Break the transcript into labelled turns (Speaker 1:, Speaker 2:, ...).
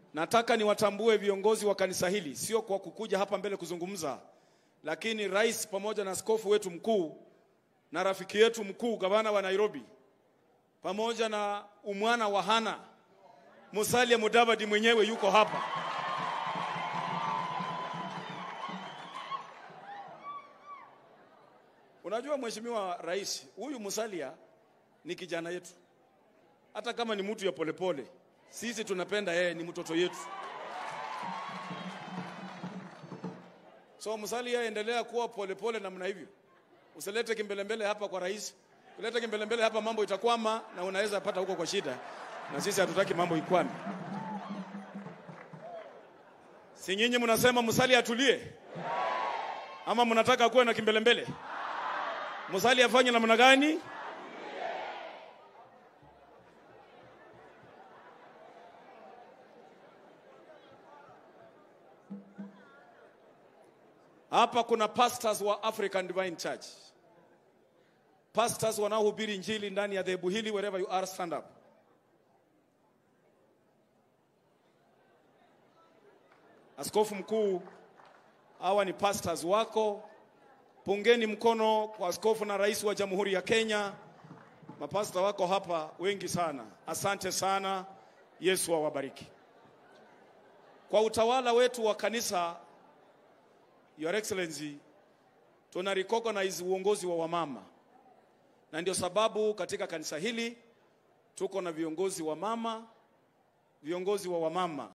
Speaker 1: Nataka niwatambue viongozi wa kanisa hili, sio kwa kukuja hapa mbele kuzungumza, lakini rais pamoja na askofu wetu mkuu na rafiki yetu mkuu gavana wa Nairobi pamoja na umwana wa Hana Musalia Mudavadi mwenyewe yuko hapa. Unajua mheshimiwa rais, huyu Musalia ni kijana yetu, hata kama ni mtu ya polepole, sisi tunapenda yeye, ni mtoto yetu. So Musalia, endelea kuwa polepole namna hivyo, usilete kimbelembele hapa kwa rais. Ulete kimbelembele hapa, mambo itakwama na unaweza pata huko kwa shida, na sisi hatutaki mambo ikwame. Si nyinyi mnasema Musalia atulie, ama mnataka kuwe na kimbelembele? Musalia afanye namna gani? Hapa kuna pastors wa African Divine Church, pastors wanaohubiri injili ndani ya dhehebu hili. Wherever you are, stand up. Askofu mkuu, hawa ni pastors wako. Pungeni mkono kwa askofu na rais wa Jamhuri ya Kenya. Mapasta wako hapa wengi sana, asante sana. Yesu awabariki. Kwa utawala wetu wa kanisa Your Excellency, tuna recognize uongozi wa wamama, na ndio sababu katika kanisa hili tuko na viongozi wa mama, viongozi wa wamama